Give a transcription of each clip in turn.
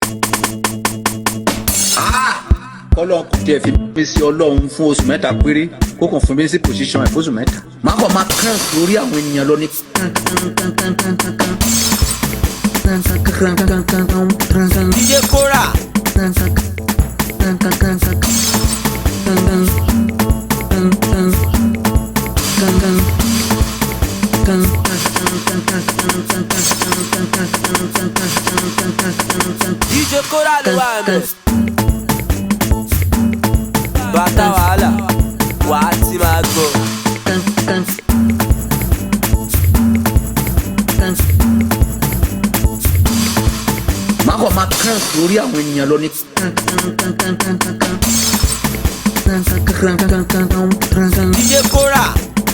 kọ́lọ́n kò tiẹ̀ fi mí sí ọlọ́run fún oṣù mẹ́ta péré kó kàn fún mi sí position ẹ̀ fóṣù mẹ́ta. má kàn máa kàn lórí àwọn ènìyàn lọ ní. DJ Kora. DJ Kora ló wà mẹ́. Bàtà wàhálà, wàá ti máa gbọ́. má kàn máa kàn lórí àwọn ènìyàn lọ ní. DJ Kora.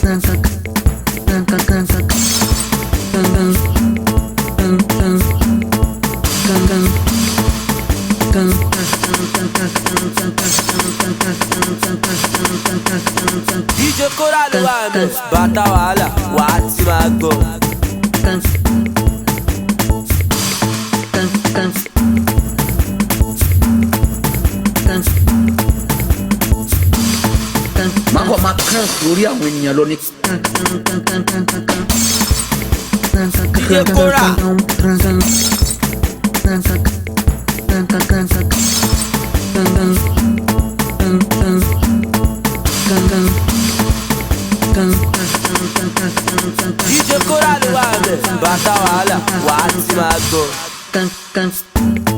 DJ Kora ló wà mẹ́. Bàtà wàhálà, wàá ti máa gbọ́. má kàn máa kàn lórí àwọn ènìyàn lọ ní. DJ Kora. DJ Kora ló wà mẹ́. Bàtà wàhálà, wàá ti máa gbọ́.